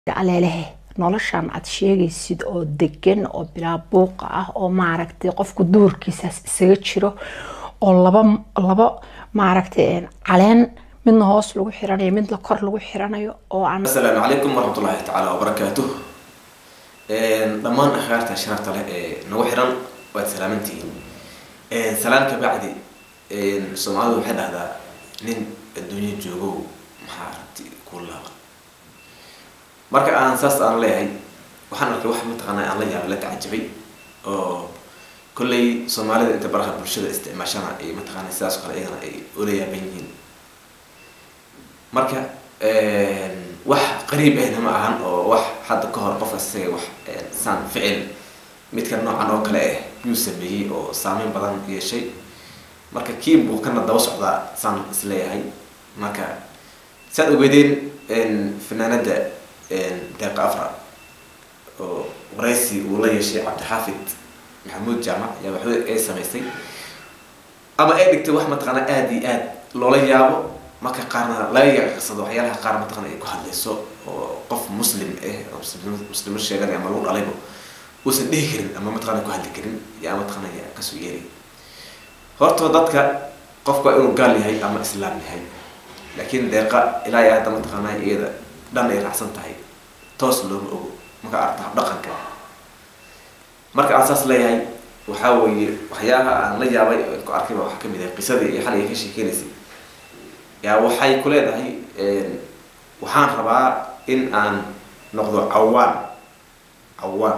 aleelehe noloshan aad sheegaysid oo degan oo bilaa buuqa ah oo maaragtay qofku duurkiisaas isaga jiro oo laba laba maaragtay caleen midna hoos lagu xiranayo midna kor lagu xiranayo oo aan asalaamu calaykum waraxmatullaahi tacaala wabarakaatuh dhammaan akhyaarta sharafta leh ee nagu xiran waad salaamantihiin salaan ka bacdi soomaalidu waxay dhahdaa nin adduunyo joogow maxaa aragti ku laaba marka aan saas aan leeyahay waxaan arkay wax mataqaanaa aan la yaabay la tacajabay oo kolley soomaalida inta baraha bulshada isticmaashana ay mataqaanaa sidaas oo kale iyagana ay ula yaaban yihiin marka wax qariib ahna ma ahan oo wax hadda ka hor qofka isaga wax saan ficil midka noocan oo kale ah yuu sameeyey oo saameyn badan yeeshay marka kii buu kana daba socdaa saan isleeyahay marka saad ogeedeen fanaanada deeqa afra oo waraysi uu la yeeshay cabdixaafid maxamuud jaamac yaa waxba ay samaysay ama ay dhigtay wax mataqaana aada iyo aad loola yaabo marka qaarna laga yaqsado waxyaalaha qaar mataqana ay ku hadlayso oo qof muslim ah oo muslimo sheeganay ama lagu dhalayba uusan dhihi karin ama mataqana ku hadli karin yaa mataqana yaa kasoo yeeray horta dadka qofka inuu gaal yahay ama islaam yahay laakiin deeqa ilaa iyo hadda mataqaana iyada dhan ay raacsan tahay toos looma ogo marka aragta habdhaqanka marka aan saas leeyahay waxaa weeye waxyaaha aan la yaabay ku arkayba waxaa kamid ah qisadii iyo xaligay ka sheekeynaysay yaa waxay ku leedahay waxaan rabaa in aan noqdo cawaan cawaan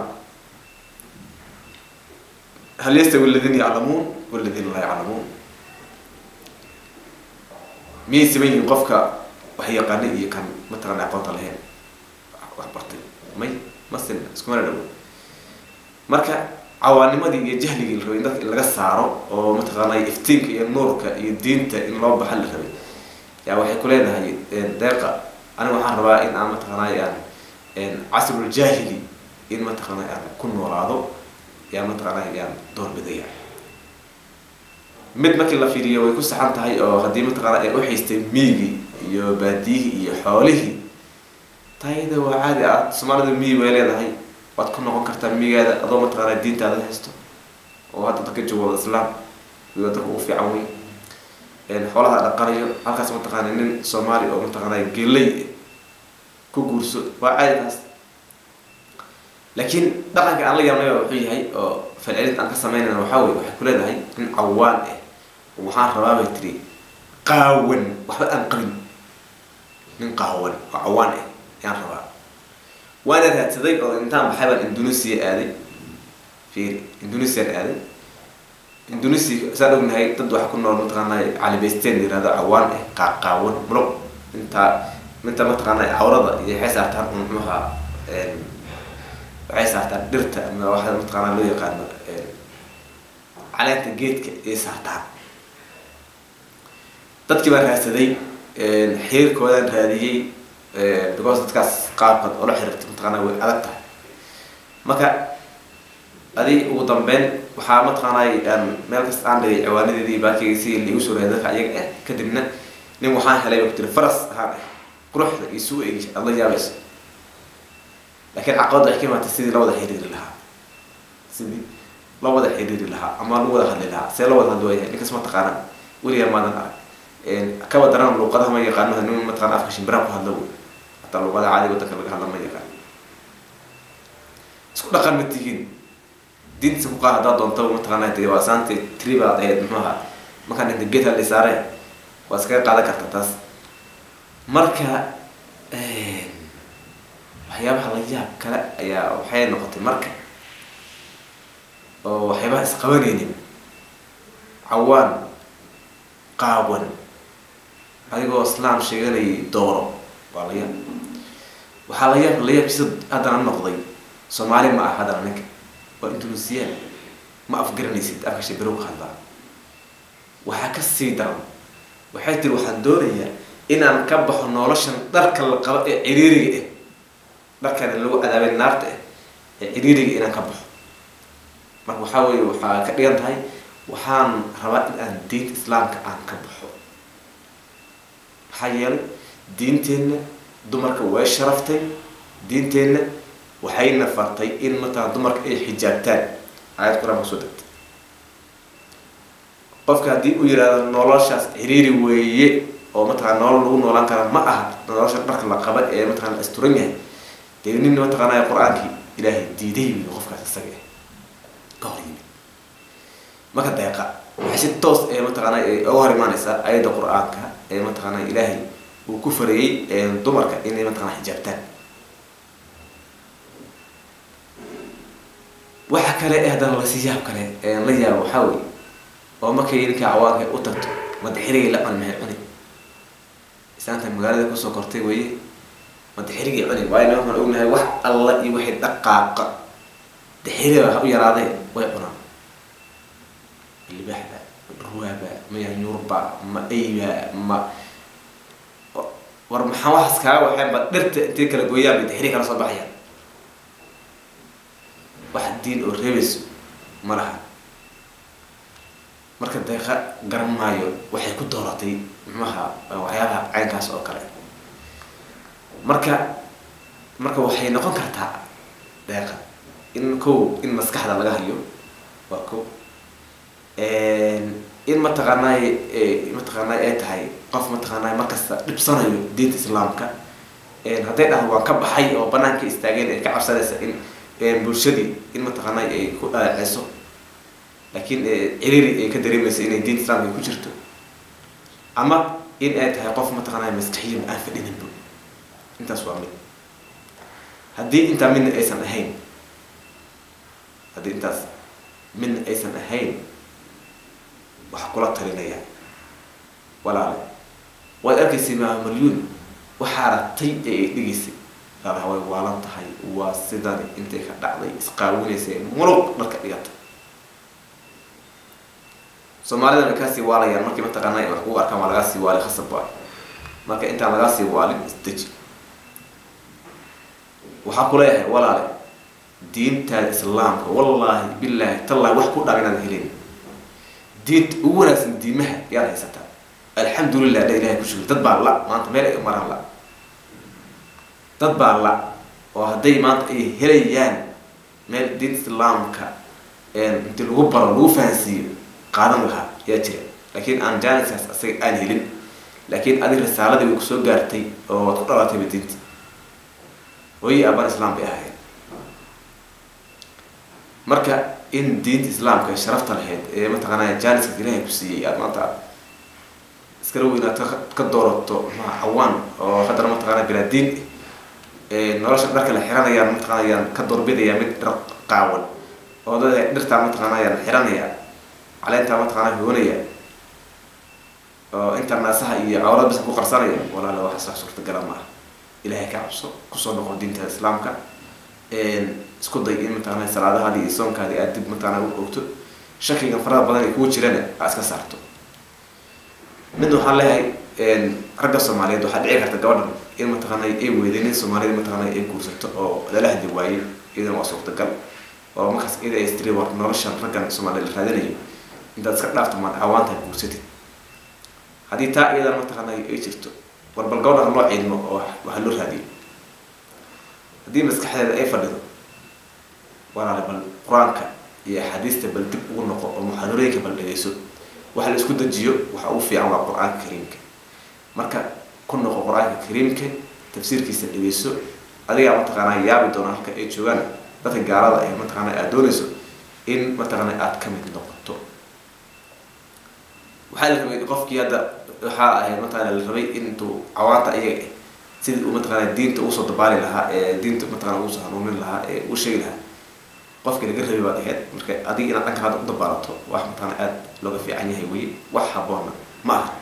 hal yastawi aladiina yaclamuun waladiina laa yaclamuun miyay siman yihiin qofka wax yaqaana iyo kan mataqana aqoonta lahayn wax bartay may masin iskumana dhawo marka cawaanimadii iyo jahligii la rabay in dadka in laga saaro oo mataqaanay iftiinka iyo nuurka iyo diinta in loo baxa la rabay yaa waxay ku leedahay deeqa aniga waxaan rabaa in aan mataqaanay aan casrul jaahili in mataqaanay aan ku noolaado yaa mataqaanay yaan doorbidaya mid markii la fiiriyo way ku saxan tahay oo haddii mataqaana ay uxiistay miigii iyo baadiyihii iyo xoolihii tayada waa caadi ah soomaalida miyi way leedahay waad ku noqon kartaa miigaada adoo mataqaana diintaada haysto oo hadda dadka joogo islaam iyo dadka ugu fiican wey xoolaha dhaqanayo halkaas mataqaana nin soomaali oo mataqaana geley ku guurso waa caadi taas laakiin dhaqanka aan la yaabnay wuxuu yahay oo falcelinta aan ka sameynayna waxaa wey waxay ku leedahay nin cawaan ah waxaan rabaa bay tiri qaawan waxba aan qabin nin qaawan oo cawaan ah ayaan rabaa waana raadsaday oo intaan baxay baan indonesia aaday fiiri indonesian aaday indonesia saan ognahay dad waxa ku nool mataqaana calibaysteen yirahdo cawaan ah qaaqaawan mulo intaa inta mataqaana cawrada iyo waxay saartaan un muxuha waxay saartaan dhirta ama waxa mataqaana loo yaqaano caleenta geedka ayay saartaan dadkii baan raadsaday xiriirkoodaan raadiyey because dadkaas qaabkood oola xiriirta mataqaana way adag tahay marka adi ugu dambeyn waxaa mataqaanay aan meel kasta aan dhigay ciwaanadeedii baakeyga si liigu soo rahay dadka ayaga ah kadibna nin waxaan helay ba ku tiri faras ahaan ah quruxda iyo suu egi aada la yaabayso laakiin caqabadda waxay ka imaatay sidii la wada xiriiri lahaa sidii la wada xiriiri lahaa ama lagu wada hadli lahaa see la wada hadli waayahay ninkas mataqaana weligaa maadan arag kaba daran luuqadaha ma yaqaano nin mataqana afka shimbiraha ku hadlo wey hataa luuqadaha caadiga wadanka laga hadla ma yaqaan isku dhaqan ma tihiin diintiisa ku qaad haddaa doonta mataqaana dee waa saanta tribaad ahayd muxuaha markaan inta geed hadli saare waa iskaga qaadan karta taas marka waxyaabaha la yaab kale ayaa waxay noqotay marka oo waxyaabaha isqabanaynin cawaan qaawan adigoo islaam sheeganayay dooro waa la yaab waxaa la yaab la yaabkiisa haddana noqday soomaali ma ah haddana ninka waa indonesian ma afgaranaysid afka shibirow ka hadlaa waxaa ka sii daran waxay tiri waxaan doonayaa inaan ka baxo noloshan dharka la qabo ee ciriiriga ah dharkana lagu cadaabay naarta ah ee ciriiriga inaan ka baxo marka waxaa weye waxaa ka dhigan tahay waxaan rabaa in aan diinta islaamka aan ka baxo maxaa yeelay diinteenna dumarka way sharaftay diinteenna waxayna fartay in mataqana dumarka ay xijaabtaan aayad qur-aan kusoo degtay qofka haddii uu yihahdo noloshaas ciriiri weeye oo mataqana nolol lagu noolaan kara ma aha nolosha dharka la qaba ee mataqana la asturan yahay dee nin mataqaanaya qur-aankii ilaahay diiday wiy qofkaas isaga ah ka hor yimid marka deeqa waxay si toos ee mataqaana uga hor imaaneysaa ayadda qur-aanka ee mataqaana ilaahay uu ku fareeyey dumarka inay mataqana xijaabtaan waxa kale ee haddana lasi yaab kale la yaabo waxaa wey oo markay ninka cawaanka u tagto madaxirigay la cuni mahay cuni islaanta magaalada kusoo kortay weye madaxirigay cuni waayo na waxaan ognahay wax alla iyo waxay dhaqaaqa daxiriga waxa u yaraadee way cunaan libaaxba ruwaaba ma yanyuurba ma ayba ma war maxaa waxaas kaaga waxeen ba dhirta intay kala gooyaan bay daxiri kala soo baxayaan wax diin oo reebayso ma laha marka deeqa garan maayo waxay ku dooratay muxuaha waxyaabaha caynkaas oo kale marka marka waxay noqon kartaa deeqa in kow in maskaxda laga hayo waa kow in mataqaanay mataqaanay ay tahay qof mataqaanay markasta dhibsanayo diinta islaamka hadday dhahdo waan ka baxay oo banaanka istaageen ay ka cabsanaysa in bulshadii in mataqaanay ay ku dhaleeceyso laakiin ciriiri ay ka dareemaysa inay diinta islaamka ay ku jirto ama in ay tahay qof mataqaanay maskaxiyan aan fadhininba intaas waa mid haddii intaa midna aysan ahayn haddii intaas midna aysan ahayn waxaa kula talinaya walaale waad arkaysay maa malyuun waxaa aragtay ee ay dhigaysay laalaha way waalan tahay waa sidani intay ka dhacday isqaawinaysay muruq dharka dhigata soomaalida way kaasii waalayaan markii mataqaana wax kugu arkaan waa lagaa sii waali khasab waay marka intaan lagaa sii waalin isdeji waxaa kuleeyahay walaale diintaada islaamka wallaahi bilaahi tallaahi wax ku dhaab inaad helin diinta ugu wanaagsan diimaha yaad haysataa alxamdulilah dha ilahay ku shugri dad baa la maanta meel ay maraan la dad baa la oo hadday maanta ay helayaan meel diinta islaamka inti lagu baro lagu fahansiiyo qaadan lahaa yaa jira laakiin aan jaaniskaas asaga aan helin laakiin adig risaaladii way kusoo gaartay oo waad ku dhalatayba diinta hooyi aabaan islaam bay ahayd marka in diinta islaamka ay sharafta lahayd ee mataqaanaa jaaniskaas ilaahay ku siiyey aad maanta aad iskala weynaad ka doorato maxaa cawaan oo haddana mataqaanaa bilaa diin nolosha dharka la xiranayaan mataqaanayaan ka doorbidaya mid dhar qaawan oo dad dhirtaa mataqaanayaan xiranaya caleentaa mataqaanaa hoonaya oo inta naasaha iyo cawrad bisa ku qarsanaya walaala waxaas wax suurtagala ma ah ilaahay ka cabso kusoo noqon diinta islaamka isku day in mataqaanaa salaadahaadi iyo soonkaadi aad dib mataqaanaa u ogto shakiga farada badan ay kugu jirana aa iska saarto mid waxaan leeyahay ragga soomaaliyeed waxaa dhici karta gabadhan in mataqaanay ay weyday nin soomaaliyed mataqaanay ay guursato oo lala hadi waayey iyadana waa suurtagal oo markaas iyada ay istiri war noloshan raggan soomaaliya la raadinayo intaad iska dhaafto maad cawaantahay guursatid haddii taa iyadana mataqaanay ay jirto war bal gabadhan loo ciidmo oo waxa loo raadiyo haddii maskaxdeeda ay fadhido walaale bal qur-aanka iyo axaadiista bal dib ugu noqo oo muxaadarooyinka bal dhegeyso waxa la isku dejiyo waxa ugu fiican waa qur-aanka kariimka marka ku noqo qur-aanka kariimka tafsiirkiisa dhegeyso adigaa mataqaanaa yaabi doona halka ay joogaan dadka gaalada ah mataqaanaa aad doonayso in mataqaanaa aad ka mid noqoto waxaa la rabay qofkii hadda waxaa ahayd mataqaana la rabay intuu cawaanta ayaga ah sidii uu mataqaanaa diinta usoo dabaali lahaa ee diinta mataqana usoo hanuunin lahaa ee u sheegi lahaa qofkii laga rabay baad ahayd marka adiga inaad dhanka hadda u dabaalato wax mataqaana aada looga fiican yahay weye wax haboona ma aha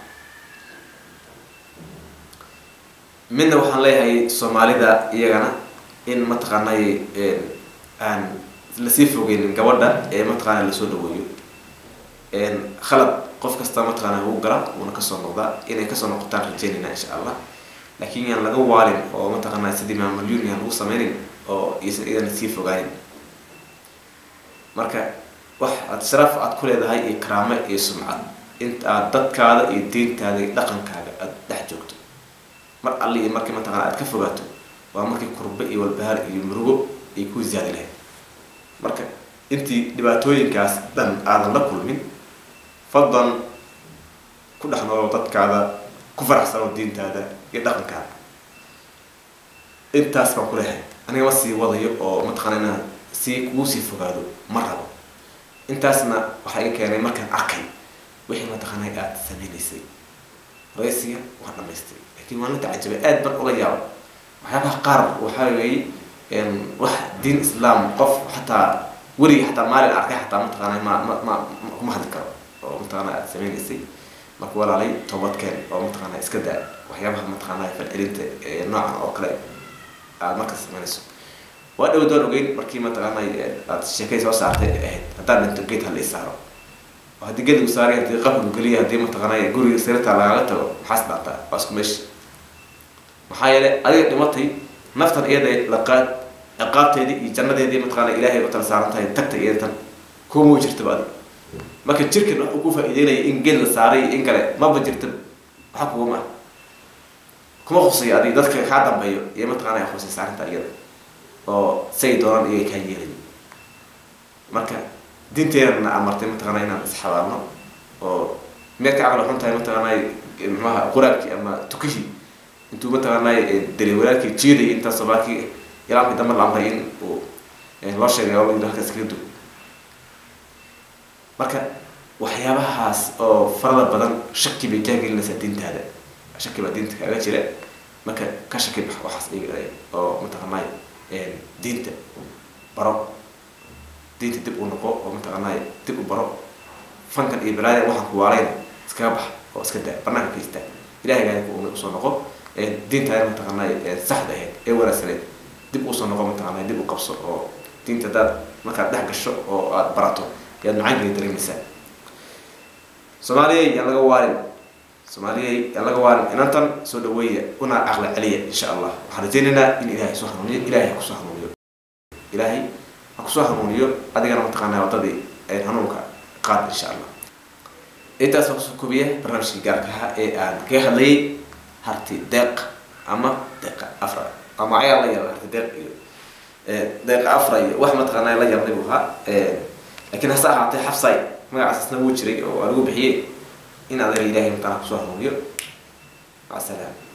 midna waxaan leeyahay soomaalida iyagana in mataqaanay aan lasii fogeynin gabadha ee mataqaana lasoo dhaweeyo khalad qof kasta mataqaana wuu gala wuuna kasoo noqdaa inay kasoo noqotaan rajeynayna insha allah laakiin yaan laga waalin oo mataqaanaa sidii maamalyun yaan lagu sameynin oo isan idan sii fogaanin marka wax aad sharaf aad ku leedahay iyo karaamo iyo sumcad inta aad dadkaada iyo diintaada iyo dhaqankaaga aada dhex joogto mar alli iyo markii mataqana aad ka fogaato waa markii kurbe iyo walbahaar iyo murugo ay ku ziyaadi lahayd marka intii dhibaatooyinkaas dhan aadan la kulmin fadlan ku dhex noolo dadkaada ku faraxsano diintaada iyo dhaqankaada intaas baan ku leehay aniga ma sii wadayo oo mataqaana inaan sii kugu sii fogaado ma rabo intaasna waxaa iga keenay markaan arkay wixii mataqaana aada sameynaysay raysiga waan dhamaystay laakiin waan la tacajabay aad ban ula yaabo waxyaabaha qaar waxaa weeye wax diin islaam qof xataa werigi xataa maalin arkay xataa mataqaana ma ma ma kuma hadli karo oo mataqaana aada sameynaysay marka walaalay toobadkeen oo mataqaana iska daa waxyaabaha mataqaana falcelinta noocan oo kale aad markaas sameynayso waa dhow doon ogeyn markii mataqaana aad sheekay soo saartay ahayd haddaan dhinto geed hala isaaro oo haddii geed lagu saaray haddii qabl geliya haddii mataqaana guriga sirta lagaga tago maxaas dhaataa waa isku meesha maxaa yeelay adiga dhimatay naftan iyada laqaad ciqaabteedii iyo jannadeedii mataqaana ilaahay u tala saaran tahay tagta iyadatan kuma jirtaba adig marka jirkan wax uu ku faa'iideynaya in geed la saaray iyo in kale maba jirta waxa kuguma ah kuma qusayo adig dadka kaa dambeeyo iyo mataqaana khusaysa arrinta iyada oo say doonaan iyaga kaa yeelayo marka diinteenana amartay mataqaana inaan isxabaalno oo meed ka caqli xun tahay mataqaana maxaha quraabkii ama tukihii intuu mataqaana dali walaalkii jiidayay intaas soomaalkii ilaamkii dambe la amray in uu loo sheegay oo yidhi halkaas kaga dug marka waxyaabahaas oo farada badan shaki bay kaa gelinaysaa diintaada shaki baa diinta kaaga jira marka ka shaki bax waxaas iyaga oo mataqaanay diinta baro diinta dib u noqo oo mataqaanay dib u baro fankan iyo balaada waxaan ku waalayna iskaga bax oo iska daa banaanka ka istaa ilahay gaadi ku usoo noqo diintaada mataqaanay saxda ahayd ee wanaagsaneed dib usoo noqo mataqaanay dib u qabso oo diinta hadaad markaad dhex gasho oo aada barato yaad macaankeeda dareemaysaa soomaaliya yaan laga waarin soomaaliya yaan laga waarin inantan soo dhaweeya una caqli celiya insha allah waxaan rajaynaynaa in ilaahay soo hanuuniyo ilaahay ha kusoo hanuuniyo ilaahay ha kusoo hanuuniyo adigana mataqaanaa waddadii hanuunka qaad insha allah intaas waa kusoo koobiya barnaamijkii gaarka ahaa ee aan kaga hadlayay harti deeq ama deeqa afra ama ayaa la yaaba harti deeq iyo deeqa afra iyo wax mataqaanaa la yaabnay buu ahaa laakiin hase ahaatee xabsay magacaasna wuu jiray oo waa lagu bixiyey in adeer ilaahay mataqaana kusoo hanuuniyo maca salaam